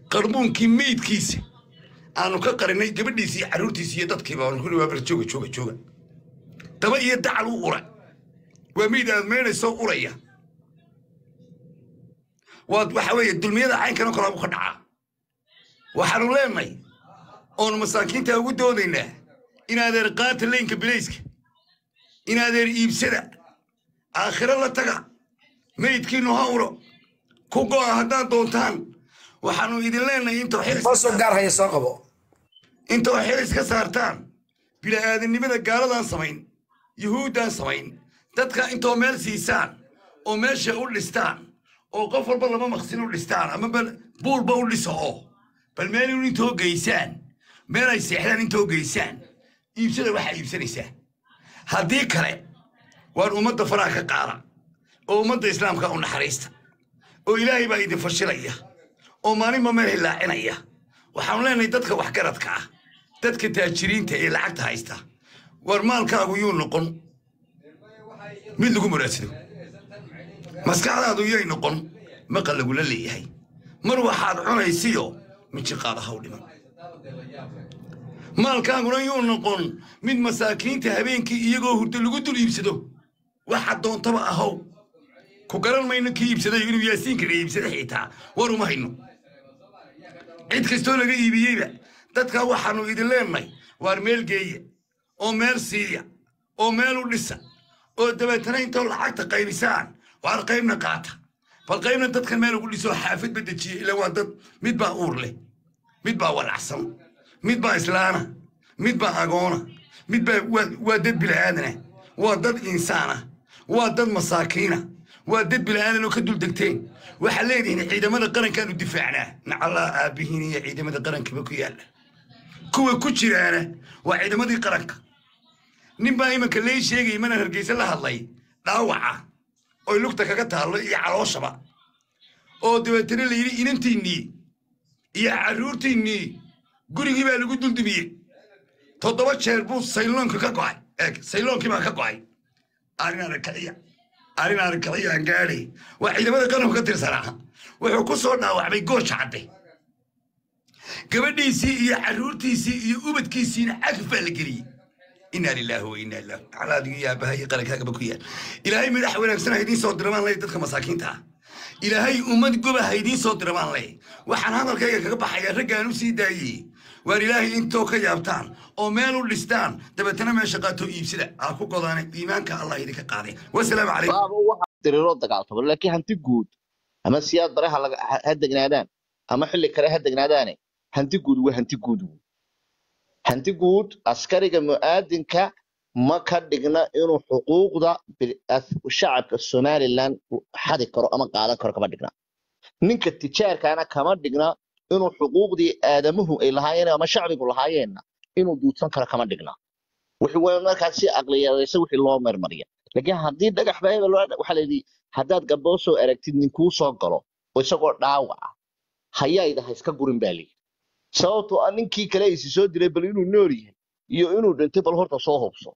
qarbuunkii meydkiisa aanu ka qarinay gabadhiisi iyo carruurtiisi iyo dadkiiba aanu kuli waa bar jooga jooga jooga daba iyo dacal u ura waa meyd aad meydhaysoo uraya waad waxa weeye dulmiyada caynkanoo kalaabu ka dhacaa waxaanu leenahay oonu masaakiinta ugu doodaynaa inaadeer qaata leynka bilayska inaadeer iibsada aakhiro la taga meydkiinu ha uro ku go'a haddaad doontaan waxaanu idin leenahay intoo xilis hoosoo gaar haya soo qabo intoo xilis ka saartaan bila'aadannimada gaaladaan samayn yuhuuddaan samayn dadka intoo meel siisaan oo meesha u dhistaan oo qof walba laba maqsin u dhistaan ama bal buulba u dhiso oo bal meel in intoo geysaan meel ay seexdaan intoo geysaan iibsada waxaa iibsanaysaa haddii kale waan ummadda faraha ka qaada oo ummadda islaamka u naxariista oo ilaahay baa idin fashilaya oo maalinba meel hilaacinaya waxaanu leenahay dadka waxgaradka ah dadka taajiriinta ee lacagta haysta war maalkaagu yuu noqon mid lagu muraadsado maskaxdaadu yay noqon maqal lagula leeyahay mar waxaad cunaysiyo minjiqaada haw dhiman maalkaaguna yuu noqon mid masaakiinta habeenkii iyagoo hurdo lagu dul iibsado waxa doontaba ahow ku garan mayno kii iibsaday inuu yaasiinkana iibsada xitaa war uma hayno cid kastoo laga iibiyeyba dadka waxaannu idin leenahay waar meel geeya oo meel siiya oo meel u dhisa oo dabeetana intoo lacagta qaybisaan waar qaybna qaata bal qaybna dadkan meel ugu dhisoo xaafadba dejiya ila waa dad mid baa uur leh mid baa walacsan mid baa islaana mid baa agoona mid baa waa dad bila'aadana waa dad insaana waa dad masaakiina waa dad bila'aadan oo ka dul degteen waxaa leedihiin ciidamada qarankaanu difaacnaa nacallaa aabbihiin iyo ciidamada qarankaba ku yaalla kuwa ku jiraana waa ciidamadii qaranka nin baa imanka lee sheegay mana hargeysa la hadlay dhaawaca oy lugta kaga taallo iyo calooshaba oo dabeetana la yidhi inantiinnii iyo carruurtiinnii gurigii baa lagu duldumiyey toddoba jeer buu sayloonka ka go'ay eeg sayloonkii baa ka go'ay arrin arakaciya arrin arakaciya aan gaadhay waa ciidamada qaranku ka tirsanaa wuxuu ku soo dhaawacmay goosha cadde gabadhiisii iyo carruurtiisii iyo ubadkiisiina cagaf baa la geliyey inaa lilaahi wa inaa ilaahi calaadigu iyo aabaha iyo qarankaagaba ku yaal ilaahay madax wanaagsan ha idiin soo diramaan leh dadka masaakiinta ah ilaahay ummad goba ha idiin soo diramaan leh waxaan hadalkayga kaga baxayaa raggaan u sii daayey waar ilaahay intoo ka yaabtaan oo meel u dhistaan dabeetana meesha qaatoo iibsada aa ku godaane iimaanka allah idinka qaaday wasalaamu calaykum baaba waxa diriiroo dagaaltamo laakiin hanti guud ama siyaad bare ha laga- ha ha degnaadaan ama xilli kale ha degnaadaane hanti guud waa hanti guud wey. hanti guud askariga mu'aadinka ma ka dhigna inuu xuquuqda bil- as- shacabka somaliland uu xadi karo ama qaadan karo kama dhigna ninka tijaarkaana kama dhigna inuu xuquuqdii aadamuhu ay lahaayeen ama shacbigu lahaayeenna inuu duudsan karo kama dhigna wixii waa markaas si aqliyadaysa wixii loo marmariya laakiin haddii dhagax baa hebel loo- waxaa la yidhi haddaad gabdhoo soo aragtid ninkuu soo galo oo isagoo dhaawac ah hayayda ha iska gurin baa layidhi sababtoo ah ninkii kale isi soo dilay bal inuu nool yahay iyo inuu dhintay bal horta soo hubso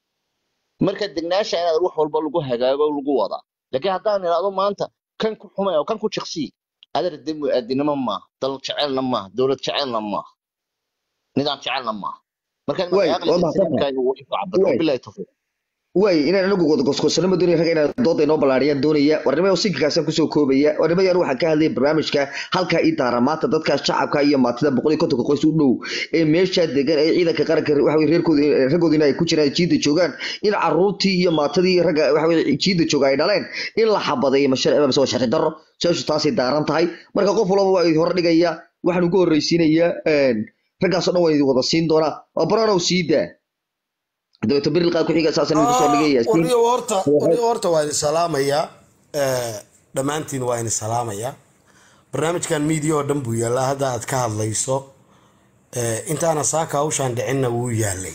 marka degnaasha inaad wax walba lagu hagaago lagu wadaa laakiin haddaan idhaahdo maanta kan ku xumay oo kan ku jiqsii adar de mu'aadinimo maaha dal jecelna maaha dowlad jecelna maaha nidaam jecelna maaha marka Way, aqliga waa mahadsan saliimkaaga wuu ku cabiro Way. bilahi tawfiiq way inaan anagu goosgoosano ma doonaya rag inaan dooda inoo ballaariyaan doonaya warnimo sinkigaasaan kusoo koobaya warnimadaan waxaan ka hadlaya barnaamijka halkaa ii daara maanta dadka shacabka iyo maatida boqol iyo kontonka qoys u dhow ee meesha degan ee ciidanka qaranka waxa weye reerkooda raggoodina ay ku jiraan jiida joogaan in caruurtii iyo maatadii iyo ragga waxa weye jiida jooga ay dhaleen in la xabadeeyo masharci mise waa sharci darro su-aashu taasay daaran tahay marka qof walba waa idin hor dhigaya waxaan ugu horreysiinayaa raggaasoo dhan waa idin wada siin doonaa waa baranow sii daa dabeeto beril qaad ku-xiga saasaan idinku soo dhigaya warniyo horta warniyo horta waa idin salaamayaa Eh, dhammaantiin waa idin salaamayaa barnaamijkan media oo dhan buu yaallaa hadda aad ka hadlayso Eh, intaana saaka hawshaan dhicinna wuu yaalay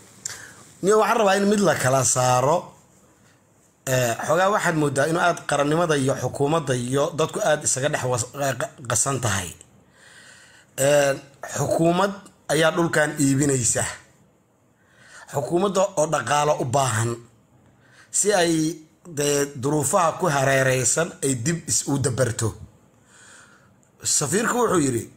niyo waxaan rabaa in mid la kala saaro Eh, xoogaa waxaad moodaa inuu aad qarannimada iyo xukuumadda iyo dadku aad isaga dhex was- qa- qasan tahay Eh, xukuumad ayaa dhulkan iibinaysa xukuumadda oo dhaqaalo u baahan si ay dee duruufaha ku hareereysan ay dib is u dabarto safiirku wuxuu yidhi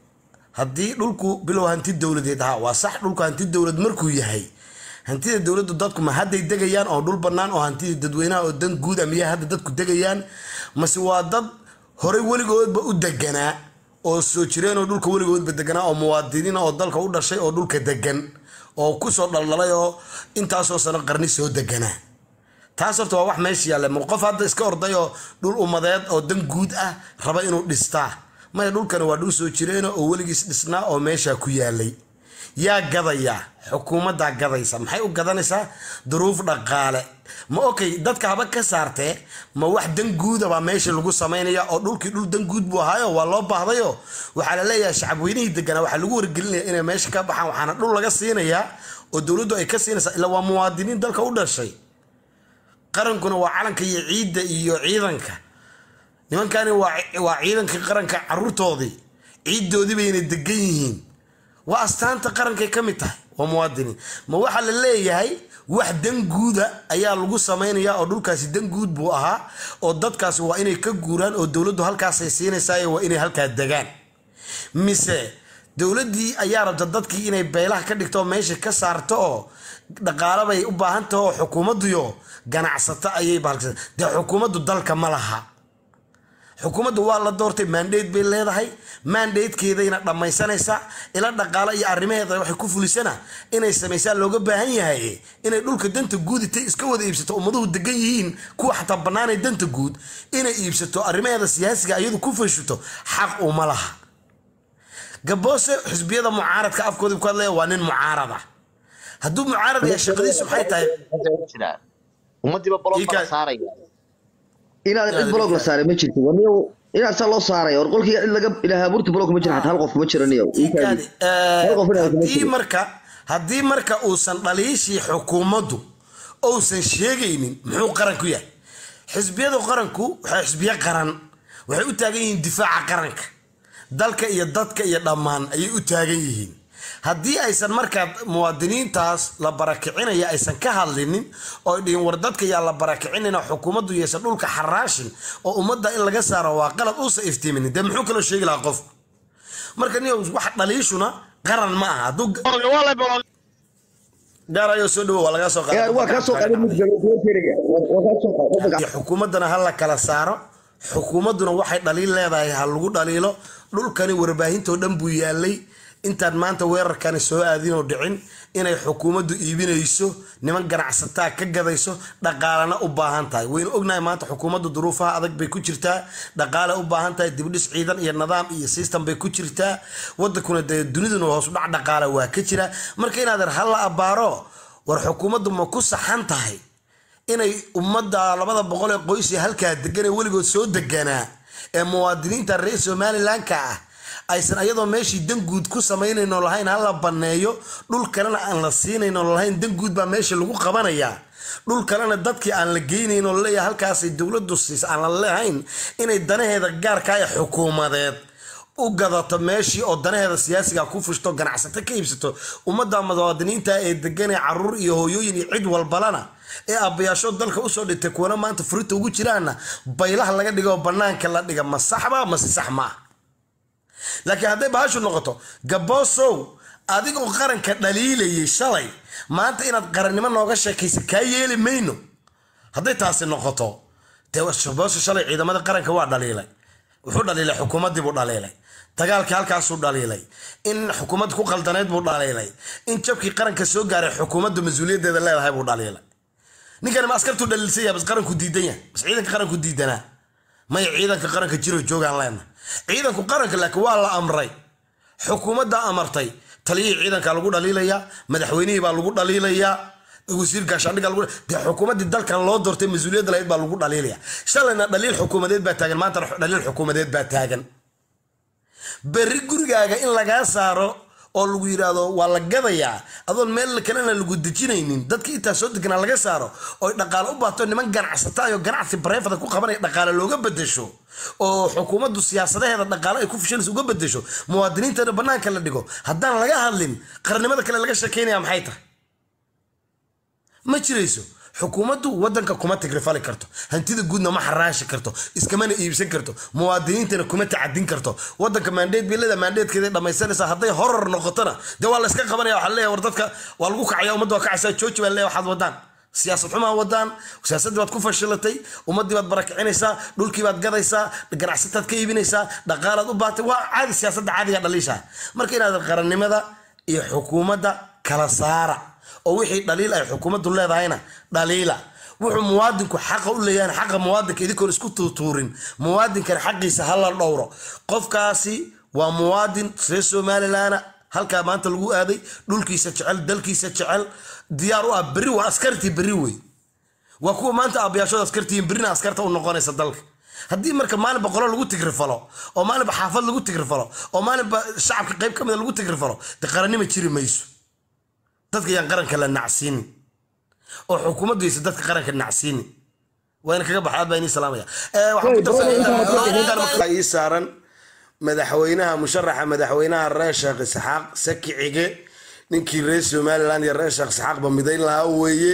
haddii dhulku bilow hanti dowladeed ahaa waa sax dhulku hanti dowlad markuu yahay hantida dowladdu dadku ma hadday degayaan oo dhul bannaan oo hantida dadweynaha oo dan guud amiyaa hadda dadku degayaan mase waa dad horey weligoodba u deganaa oo soo jireen oo dhulka weligoodba deganaa oo muwaadiniina oo dalka u dhashay oo dhulka degan oo kusoo dhaldhalay oo intaasoo sano qarni soo deganaa taas horta waa wax meesha yaalla ma qof hadda iska orday oo dhul ummadeed oo dan guud ah raba inuu dhistaa maya dhulkani waa dhul soo jireena oo weligiis dhisnaa oo meesha ku yaalay yaa gadaya xukuumaddaa gadaysa maxay u gadanaysaa duruuf dhaqaale ma okay dadka haba ka saartee ma wax dan guuda baa meesha lagu samaynaya oo dhulkii dhul dan guud buu ahaayo waa loo baahdayo waxaa la leeyahay shacabweynihii deganaa waxaa lagu wargelinaya inay meesha ka baxaan waxaana dhul laga siinayaa oo dowladdu ay ka siinaysaa ilaa waa muwaadiniin dalka u dhashay qarankuna waa calanka iyo ciidda iyo ciidanka nimankani waa ciidanka qaranka caruurtoodii ciiddoodii bayna degan yihiin waa astaanta qarankay ka mid tahay waa muwaadiniin ma waxaa la leeyahay wax dan guuda ayaa lagu samaynayaa oo dhulkaasi dan guud buu ahaa oo dadkaasi waa inay ka guuraan oo dowladdu halkaasay siinaysaa waa inay halkaa degaan mise dowladdii ayaa rabta dadkii inay beelaha ka dhigto oo meesha ka saarto oo dhaqaalo bay u baahan tahay oo xukuumadduyo ganacsato ayay bahalkasa dee xukuumaddu dalka ma laha xukuumaddu waa la doortay mandate bay leedahay mandatekeedayna dhammaysanaysaa ila dhaqaalo iyo arrimaheeda waxay ku fulisana inay samaysaa looga baahan yahay inay dhulka danta guud intay iska wada iibsato ummaduhu degan yihiin kuwa xataa bannaanay danta guud inay iibsato arrimaheeda siyaasiga iyadu ku fashito xaq uma laha gaboose xisbiyada mucaaradka afkooda ku hadlaya waa nin mucaarada hadduu mucaarad yahay shaqadiisu maxay tahay ummadiiba bolog bala saaraya inaad cid blog la saaray ma jirto waniyo inaad saa loo saaray or qolkiiga cid laga ilaaha burti blog ma jira xataa hal qof kuma jiraniyo haddii marka haddii marka uusan dhaliishii xukuumaddu uusan sheegaynin muxuu qaran ku yahay xisbiyada qaranku waxay xisbiyo qaran waxay u taagan yihiin difaaca qaranka dalka iyo dadka iyo dhammaan ayay u taagan yihiin haddii aysan markaa muwaadiniintaas la barakicinaya aysan ka hadlinin oo dhihin war dadka yaa la barakicinina xukuumaddu yeesa dhulka xaraashin oo ummadda in laga saaro waa qalad uusa iftiiminin dee muxuu kaloo sheegi lahaa qofku marka niyo wax dhaliishuna qaran ma aha hadduu gaarayo soo dhawo waa laga soo waa kaa soo qaaday mid galo kuwa keriga waa kaa soo qaaday xukuumaddana ha la kala saaro xukuumadduna waxay dhaliil leedahay ha lagu dhaliilo dhulkani warbaahintoo dhan buu yaalay intaan maanta weerarkani soo aadinoo dhicin inay xukuumaddu iibinayso niman ganacsataa ka gadayso dhaqaalana u baahan tahay waynu ognahay maanta xukuumaddu duruufaha adag bay ku jirtaa dhaqaale u baahan tahay dibdhis ciidan iyo nidaam iyo system bay ku jirtaa wadankuna dee duniduna hoos dhac dhaqaale waa ka jira marka inaadeer ha la abbaaro war xukuumaddu ma ku saxan tahay inay ummadda labada boqol ee qoys ee halkaa degan ee weligood soo deganaa ee muwaadiniinta reer somalilanka ah aysan ayadoo meeshii dan guud ku samaynayno lahayn hala banneeyo dhul kalena aan la siinayno lahayn dan guud baa meesha lagu qabanayaa dhul kalena dadkii aan la geynayno laleeyahay halkaasay dowladdu siis aan la lehayn inay danaheeda gaarkaa ee xukuumadeed u gadato meeshii oo danaheeda siyaasiga ku fushto ganacsato ka iibsato ummadda muwaadiniinta ee degan ee caruur iyo hooyooyin iyo cid walbalana ee aabbayaasho dalka usoo dhintay kuwana maanta furinta ugu jiraana baylaha laga dhigo oo bannaanka la dhiga ma saxba mase sax maaha laakiin hadday bahashu noqoto gaboosow adigoo qaranka dhaliilayay shalay maanta inaad qarannimo nooga sheekaysa kaa yeeli mayno hadday taasi noqoto dee gabooso shalay ciidamada qaranka waa dhaliilay wuxuu dhaliilay xukuumaddii buu dhaliilay dagaalkii halkaasuu dhaliilay in xukuumadda ku qaldaneyd buu dhaliilay in jabkii qaranka soo gaaray xukuumadda mas-uuliyaddeeda leedahay buu dhaliilay ninkani ma askartuu dhaliilsan yahay bas qaranku diidan yahay bas ciidanka qaranku diidanaa maya ciidanka qaranka jiro joogaan leena ciidanku qaranka laakiin waa la amray xukuumadda amartay taliyihii ciidanka lagu dhaliilayaa madaxweynihii baa lagu dhaliilayaa wasiir gaashaandhiga lagu dee xukuumaddii dalkan loo doortay mas-uuliyadda lahayd baa lagu dhaliilaya shalayna dhaliil xukuumadeed baa taagan maantana dhaliil xukuumadeed baa taagan berri gurigaaga in lagaa saaro oo lagu yidhaahdo waa la gadayaa adoon meel kalena lagu dejinaynin dadka intaa soo deganaa laga saaro oo dhaqaale u baato niman ganacsataayo ganacsi bareefada ku qabanaya dhaqaale looga bedesho oo xukuumaddu siyaasadaheeda dhaqaale ay ku fushanaysa uga bedesho muwaadiniintana bannaanka la dhigo haddaan laga hadlin qarannimada kale laga sheekaynaya maxay tahay ma jirayso xukuumaddu wadanka kuma tigrifali karto hantida guudna ma xaraashi karto iskamana iibsan karto muwaadiniintana kuma tacadin karto wadanka maandheed bilada maandheedkeeda dhamaysanaysa hadday horor noqotona dee waa la iska qabanaya waxaa leeyahay war dadka waa lagu kacaya ummadda waa kacaysaa jooji baa leeyahay waxaad wadaan siyaasad xumaa wadaan siyaasaddii baad ku fashilatay ummaddii baad barakicinaysaa dhulkii baad gadaysaa ganacsataad ka iibinaysaa dhaqaalaad u baatay waa caadi siyaasadda caadiga dhaliisha marka inaad qarannimada iyo xukuumadda kala saara oo wixii dhaliil ay xukuumaddu leedahayna dhaliila wuxuu muwaadinku xaqa u leeyahay xaqa muwaadinka idinkoon isku tuutuurin muwaadinkan xaqiisa hala dhowro qofkaasi waa muwaadin reer somalilandna halkaa maanta lagu aaday dhulkiisa jecel dalkiisa jecel diyaar u ah berri waa askartii berri wey waa kuwa maanta aabayaashooda askartihiin berrina askarta u noqonaysa dalka haddii marka maalinba qolo lagu tigrifalo oo maalinba xaafad lagu tigrifalo oo maalinba shacabka qayb ka mida lagu tigrifalo dee qarannima jiri mayso dadka yaan qaranka la nacsiinin oo xukuumaddu yaysa dadka qaranka nacsiinin waa ina kaga baxa aad baa inii salaamaya Eh, waxaan ku darsanaa ii saaran madaxweynaha musharaxa madaxweynaha reer sheekh isxaaq saki cige ninkii reer somaliland iyo reer sheekh isxaaqba midayn lahaa weeye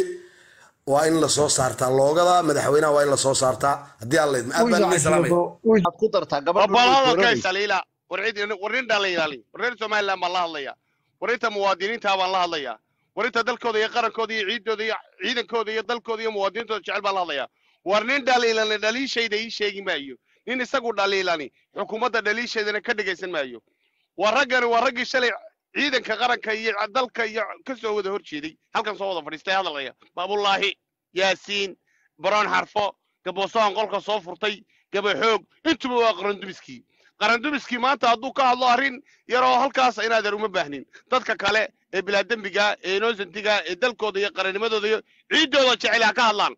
waa in lasoo saartaa loogada madaxweynaha waa in lasoo saartaa haddii alla idmo aad baan inii salaamaya waxaad ku dartaa gabadha وبلاده كيس ليلى وريد ورين دليلالي ورين سومالي ما الله هدليا ورينتا muwaadiniinta baan la hadlayaa warinta dalkooda iyo qarankooda iyo ciidooda iyo ciidankooda iyo dalkooda iyo muwaadiniintooda jecel baan la hadlayaa war nin dhaliilani dhaliishayda ii sheegi maayo nin isagu dhaliilani xukuumadda dhaliishaydana ka dhegaysan maayo waa raggani waa raggii shalay ciidanka qaranka iyo dalka iyo ka soo wada horjeeday halkan soo wada fadhiistay hadalaya baabulaahi yaasiin baroon xarfo gaboosohan qolka soo furtay gabaxoog intuba waa qarandumiskii qarandumiskii maanta hadduu ka hadlo arrin yaroo halkaas inaadan uma baahnin dadka kale ee bilaadembiga ee innocentiga ee dalkooda iyo qarannimadooda iyo ciiddooda jecel ha ka hadlaan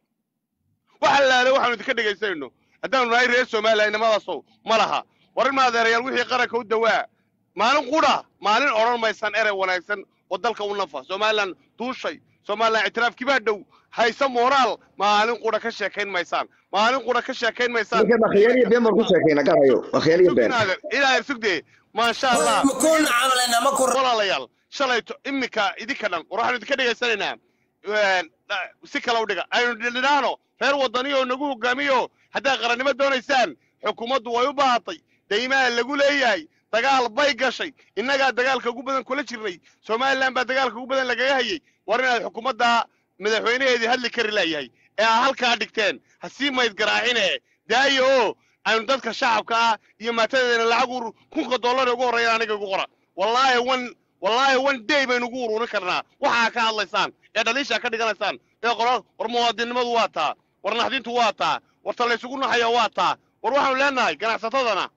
waxa laale waxaanu idinka dhegaysanayno haddaanu nahay reer somaliland inamadaasoo ma laha war in maadeerayaal wixii qaranka u dawaa maalin qudha maalin odhan maysan erey wanaagsan oo dalka u nafa somaliland duushay somaliland ictiraafkii baa dhow hayse moraal maalin qudha ka sheekayn maysaan maalin qudha ka sheekayn maysaan ninkan akhyaal iyo been baan ku sheekayna garayo akhyaal iyo been ilaahay sugdee maasha allah makuuna camalayna ma ku walaalayaal shalayto iminka idinka dhan war waxaanu idinka dhegaysanaynaa een, dha- si kale u dhiga aynu dhidhinaano reer wadaniyo nagu hogaamiyo haddaad qarannimo doonaysaan xukuumaddu way u baahatay daymaha lagu leeyahay dagaal bay gashay innagaa dagaalka ugu badan kula jirnay somaliland baa dagaalka ugu badan lagaga hayay war inaad xukuumadda madaxweynaheedii hadli kari laayahay ee aa halkaa dhigteen ha sii mayd garaacine daayo oo aynu dadka shacabka ah iyo maatadeena lacag ur kunka dollar ugu horreeya aniga igu qora wallaahi one wallaahi one day baynu ugu ururin karnaa waxaa ka hadlaysaan ee dhaliisha ka dhiganaysaan ee qolo war muwaadinimadu waa taa war naxdintu waa taa war talaysugu naxaya waa taa war waxaanu leenahay ganacsatadana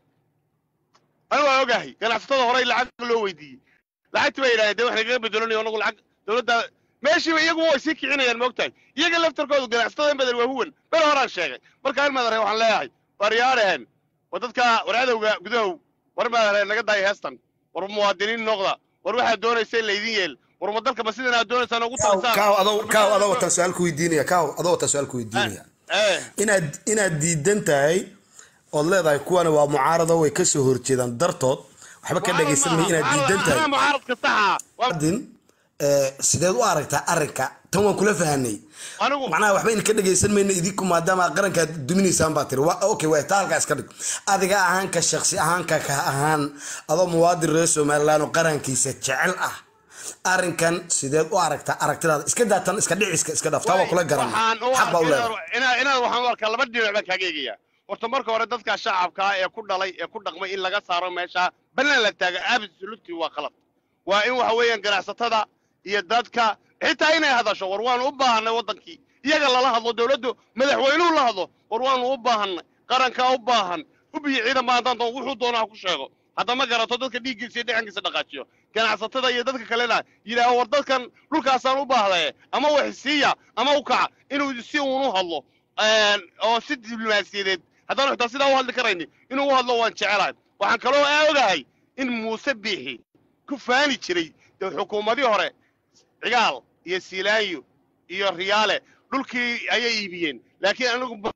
anigu waa ogahay ganacsatada horey lacag loo weydiiyey lacagtii bay yidhahdeen dee wax nagaga bedelanayo anagu lacag dowladda meeshiiba iyagu way sii kicinayaan moogtahay iyaga laftarkoodu ganacsatada in badan waa huwan bel horaan sheegay marka in madare waxaan leeyahay war yaadhehen war dadka war cadowga gudahow war madare naga daaya heestan war muwaadiniin noqda war waxaad doonaysa in laydin yeel war ma dalka ma sidan aad doonaysaan ugu talisaan kaaw adoo kaaw adoo wataan su-aal ku weydiinaya kaaw adoo wataan su-aal ku weydiinaya eh inaad inaad diidan tahay ood leedahay kuwani waa mucaarado way kasoo horjeedaan dartood waxba ka dhagaysan mayo inaad diidan tahay anaa mucaaradka saxa waa adin eh, sideed u aragtaa arrinka tan waan kula fahanay anigu macnaha waxba idinka dhagaysan mayno idinku maadaama aad qarankaad duminaysaan baa tiri Wa- okay waa taa halkaa iska dhig adiga ahaan ka shaksi ahaan ka ka ahaan adoo muwaadin reer somaliland oo qarankiisa jecel ah arrinkan sideed u aragtaa aragtidaada iska daatan iska dhiciska iska dhaaf taa waa kula garan waxaan u xaq baa u leedahay arkaa inaad inaad waxaan u arkaa laba dhinac baan kaaga eegaya horta marka hore dadka shacabka ah ee ku dhalay ee ku dhaqmay in laga saaro meesha banaan la taaga absolutely waa qalad waa in waxa weeyaan ganacsatada iyo dadka xitaa inay hadasho war waanu u baahanay waddankii iyaga lala hadlo dowladdu madaxweynuhu la hadlo war waanu u baahanay qarankaa u baahan hubiyo ciidan baa haddaan doono wuxuu doonaa ha ku sheego haddama garato dadka dhiiggiisa iyo dhexankiisa dhaqaajiyo ganacsatada iyo dadka kalena yidhaaho war dadkan dhulkaasaan u baahdaye ama wax siiya ama u kaca inuu si uun u hadlo een, oo si diblomaasiyadeed haddaan xitaa sidaa u hadli karayni inuu u hadlo waan jecelahay waxaan kaloo aa ogahay in muuse biixi ku faani jiray dee xukuumadii hore cigaal iyo siilaanyo iyo riyaale dhulkii ayay iibiyeen laakiin anigu ba-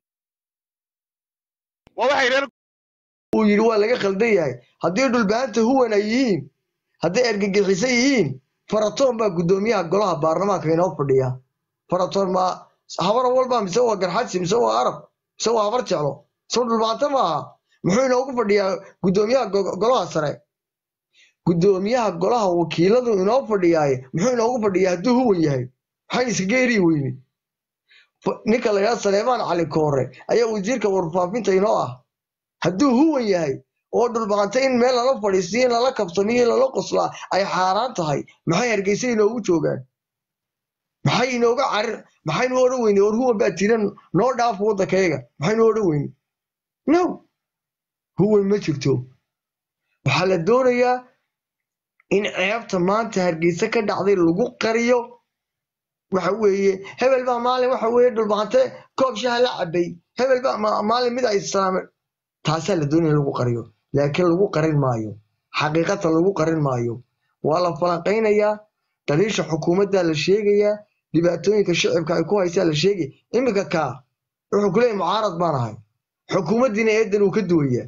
waa waxay reer uu yidhi waa laga khaldan yahay haddii dhulbaanta huwan ay yihiin hadday argagixisan yihiin faratoon baa guddoomiyaha golaha baarlamaanka inoo fadhiya faratoon ma habar walba mise waa garxadsi mise waa arab mise waa habar jeclo soo dhulbaanta maaha muxuu inoogu fadhiyaa guddoomiyaha go- golaha sare guddoomiyaha golaha wakiiladu inoo fadhiyaaye muxuu inoogu fadhiyaa hadduu huwan yahay maxay iskaga eri weyne F- ninka la yidhaha saleemaan cali koore ayaa wasiirka warfaafinta inoo ah hadduu huwan yahay oo dhulbaanta in meel lala fadhiisiyo in lala kabsamiyo in lala qoslaa ay xaaraan tahay maxay hargeysa inoogu joogaan maxay inooga carir maxaynu odhan weyne war huwan baa tiran noo dhaaf waddankayaga maxaynu odhan weyne no huwan ma jirto waxaa la doonayaa in ceebta maanta hargeysa ka dhacday lagu qariyo waxa weeye hebel baa maalin waxa weeye dhulbaante koob shaha la cabay hebel baa ma- maalin mid ay islaameen taasaa la doonaya in lagu qariyo laakiin lagu qarin maayo xaqiiqata lagu qarin maayo waa la falanqaynayaa daliisha xukuumadda la sheegayaa dhibaatooyinka shicibka ay ku haysaa la sheegaya iminka kaa wuxuu ku leeyahy mucaarad baan ahay xukuumaddiina eedan uu ka duwayaa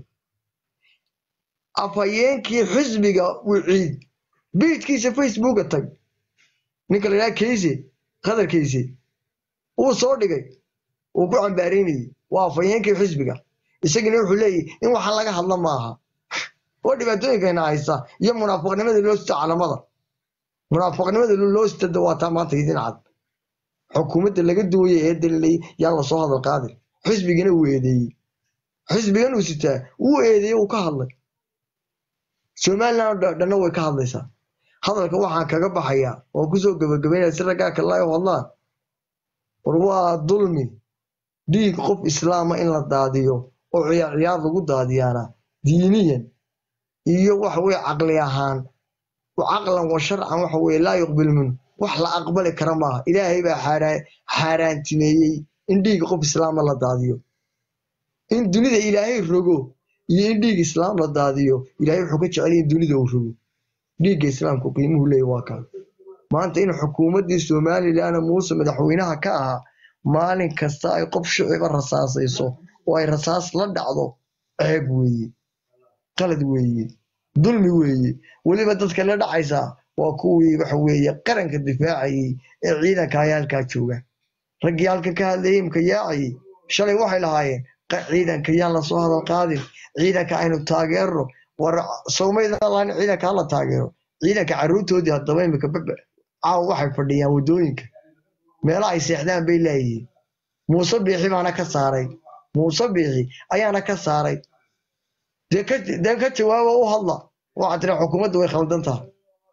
afhayeenkii xisbiga wiciid biidkiisa facebooka tag ninka la yidhaha keyse qadar keyse uu soo dhigay uu ku cambaaraynayay waa afhayeenkii xisbiga isagina wuxuu leeyahy in waxaan laga hadla maaha oo dhibaatooyinkayna haysa iyo munaafiqnimada loo sita calamada munaafiqnimada loo sita dawaataa maanta idin cad xukuumadda laga duwaya ee dalilay yaan lasoo hadal qaadin xisbigana uu eedeeyey xisbigan uu sitaa wuu eedeeyey uu ka hadlay somaliland oo dhanna way ka hadlaysaa hadalka waxaan kaga baxayaa oo kusoo gabagabaynaya si raggaa kale ay u hadlaan war waa dulmi dhiig qof islaama in la daadiyo oo ciyaar ciyaar lagu daadiyaana diiniyan iyo waxa weye caqli ahaan caqlan wa sharcan waxa weye laa yuqbil minhu wax la aqbali kara maaha ilaahay baa xaaraan- xaaraantimeeyey in dhiig qof islaama la daadiyo in dunida ilaahay rogo iyo in dhiig islaam la daadiyo ilaahay wuxuu ka jecel yahay in dunida uu rogo dhiigga islaamku qiimuhu leeyahy waa kaa maanta in xukuumaddii somalilan muuse madaxweynaha ka ahaa maalin kasta ay qof shiciba rasaasayso oo ay rasaas la dhacdo ceeb weeye qalad weeye dulmi weeye weliba dadka la dhacaysaa waa kuwii waxa weeye qaranka difaacayey ee ciidanka ayaa halkaa jooga raggii halkan ka hadlayey imka yaacayey shalay waxay lahaayeen "Qa- ciidanka yaan lasoo hadal qaadin ciidanka aynu taageerno war sawmaydan lahayn ciidanka hala taageero ciidanka carruurtoodii haddaba imika baba caawa waxay fadhiyaan waddooyinka meelaha ay seexdaan bay leeyihiin muuse biixi baana ka saaray muuse biixi ayaana ka saaray dee ka dee ka jawaaba u hadla waxaa tiri xukuumadda way khaldan tahay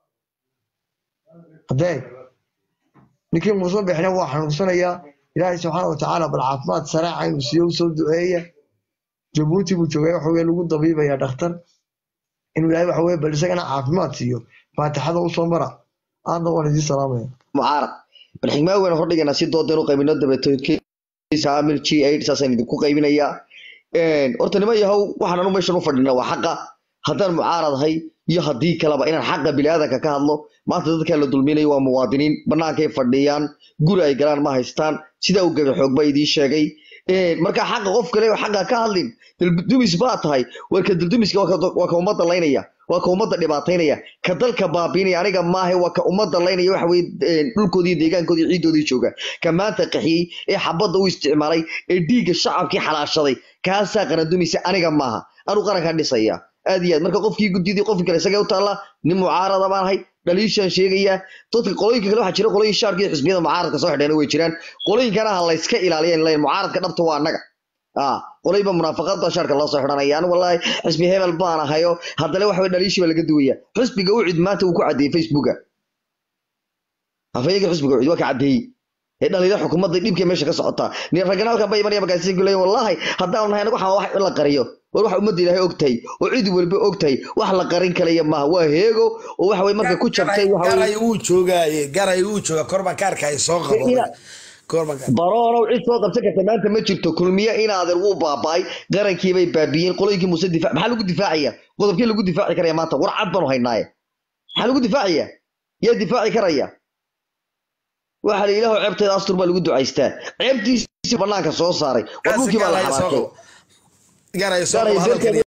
haddee ninkii muuse biixina waa xanuunsanayaa ilaahay subxaana watacaala bal caafimaad saraaca inuu siiyo usoo duceeya jabuuti buu joogay waxa weye lagu dabiibaya dhakhtar inuu ilaahay waxa weye bal isagana caafimaad siiyo faatixada usoo mara aadna waan idiin salaamaya mucaarad bal xigmaa weyn hordhigana si doodan u qaybino dabeetoodkiisa amil g aid saasaan idinku qaybinayaa horta nima yahow waxaan anu meeshan u fadhina waa xaqa haddaan mucaaradahay iyo haddii kaleba inaan xaqa biniaadanka ka hadlo maanta dadkaa la dulminayo waa muwaadiniin bannaankay fadhiyaan guri ay galaan ma haystaan sidaa u gabe xoog baa idiin sheegay marka xaqa qof kale oo xaqa ka hadlin daldumis baa tahay warka daldumiska waa ka- waa ka ummadda laynaya waa ka ummadda dhibaataynaya ka dalka baabiinaya aniga maahe waa ka ummadda laynaya waxa weye dhulkoodii deegaankoodii ciidoodii jooga ka maanta qaxiyey ee xabadda u isticmaalay ee dhiigga shacabkii xalaashaday kaasaa qarandumise aniga maaha anu qarankaa dhisaya aad iyo aad marka qofkii guddidii qofkii kale isagee u taalla nin mucaarada baan ahay dhaliishaan sheegayaa dadka qolooyinka kale waxaa jira qolooyin shaarka iyo xisbiyada mucaaradka soo xidheena way jiraan qolooyinkana ha layska ilaaliya in layn mucaaradka dhabta waa annaga ah qolay ba munaafaqada shaarka loo soo xidhanaya anigu wallaahi xisbi hebel baan ahayo haddana waxa weye dhaliishii baa laga duwaya xisbiga u cid maanta uu ku caddeeyey facebooka afayeenka xisbiga ucid waa ka caddeeyey ee dhaliila xukuumadda dhibkii meesha ka socotaa nin ragana halkan ba imanaya markaasi ku leeyahay wallaahi haddaan nahay anagu waxaan wax in la qariyo war waxa ummadda ilaahay ogtahay oo cid walba ogtahay wax la qarin kalaya maaha waa heego oo waxa weye marka ku jabtay waxa weye garay wuu joogaaye garay wuu joogaa korba kaarka ay soo qabo Ina- korba kaarka baroonow cid soo qabsan karta maanta ma jirto kulmiye inaadan wuu baaba'ay qarankiibay baabiyeen qolooyinkii muuse difaac maxaa lagu difaacaya qodobkii lagu difaaci karaya maanta war cad baanu haynaaye maxaa lagu difaacaya yaa difaaci karaya waxa la ilaahu ceebteeda astur baa lagu ducaystaa ceebtiisi banaanka soo saaray war dhulkii baa la xabaatay garay soo Garay qabo hadalkan dalkeeda